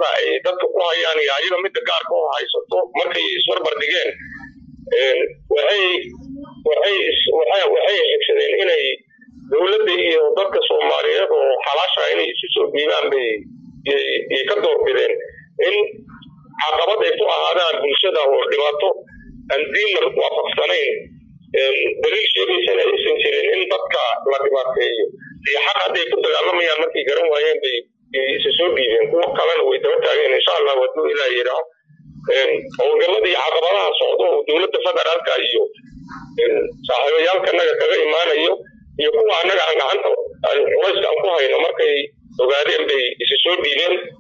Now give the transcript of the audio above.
ay dadka ku hayaan iyo ayaga midda gaarka u haysato markay isbarbar dhigeen waxay waxay waxay waxay xigsadeen inay dowladda iyo dadka soomaaliyeed oo xalaasha inay isu soo dhiibaan bay yay ka doorbideen in caqabad ay ku ahaadaan bulshada oo dhibaato aan diinna waafaqsanayn daliil sheegaysana aysan jirin in dadka la dhibaateeyo iyo xaq hadday ku dagaalamayaan markay garan waayeen bay isa soo dhiibeen kuwo kalena way daba taageen insha allah waduu ilaa yidhaaho howlgallada iyo caqabadaha socdo oo dowladda federaalka iyo saaxiibayaalkanaga kaga imaanayo iyo kuwa annaga aan gacanta culayska aan ku hayno markay ogaadeen bay isa soo dhiibeen